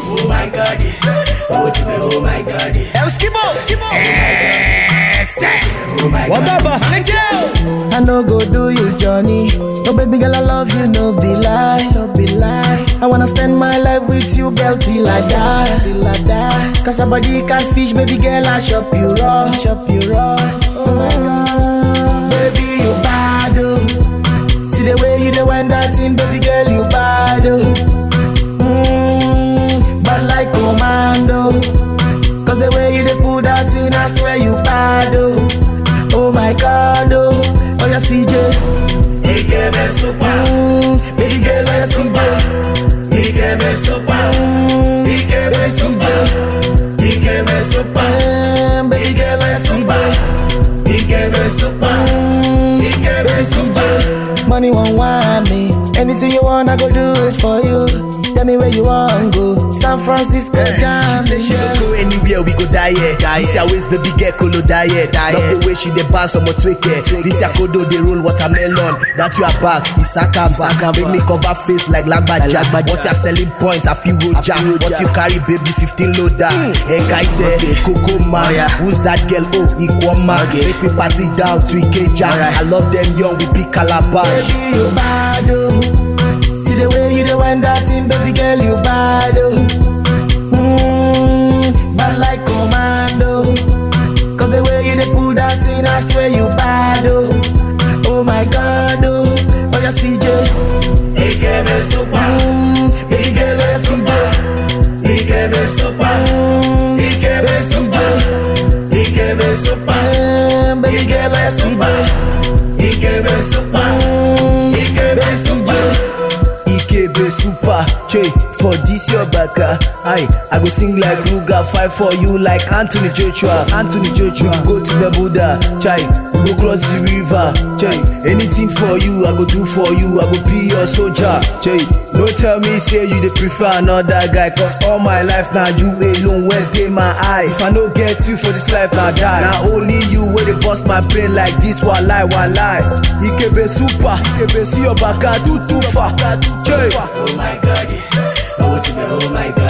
Oh my god, oh to me, oh my god. El Skibo, Skibo. Oh my One god. baba, Angel. I no go do you, Johnny. No baby girl, I love you, no be lie, no be lie. I wanna spend my life with you, girl, till I die, till I die. Cause our body can fish, baby girl, I shop you raw, shop you raw. Oh my god, baby you bad oh. See the way you do when that thing, baby girl, you bad oh. Mm, but like commando. Cause the way you dey pull that thing, I swear you bad oh. Oh my god oh, oh yeah CJ. Ikebe super, Mm, baby girl, oh yeah CJ. Ikebe super, Mm, Ikebe baby super, CJ. Ikebe super, Mm, baby girl, oh yeah CJ. Ikebe super, Mm, Ikebe baby super. CJ. Money won't want me. Anything you want, I go do it for you. Tell me where you want go. San Francisco, jam. She say she go go anywhere, we go die here. This your waist, baby girl, colo die here. Love the way she dey bounce on my twake. This your kodo, they roll watermelon. That you are back, Isaka back. Make me cover face like Lagbaja. What your selling points, I feel roja. What you carry, baby, 15 loader. Ekaite, Coco man. Who's that girl? Oh, Ikwama. Make me party down to Ikeja. I love them young, we pick calabash. Baby, you bad oh. See the way you do when that thing, baby girl, you bad oh. Mm, bad like commando. Cause the way you dey pull that thing, I swear you bad oh. Oh my god oh, oh yeah CJ. Ikebe super, Mm, baby girl, oh yeah CJ. Ikebe super, Mm, Ikebe baby super, CJ. Ikebe super, Mm, baby girl, oh yeah CJ. Ikebe super, Mm, Ikebe baby super. CJ. Ikebe super, che, for this your baka. Aye, I go sing like Ruga, fight for you like Anthony Joshua. Anthony Joshua, we go to the Buddha, chai, we go cross the river, chai. Anything for you, I go do for you, I go be your soldier, chai. No tell me say you dey prefer another guy, cause all my life now you alone where dey my eye. If I no get you for this life, now die. Now only you where they bust my brain like this, one lie, one lie. Ikebe super, Ikebe see your baka, do too far, chai. Oh my god, oh to me, oh my god.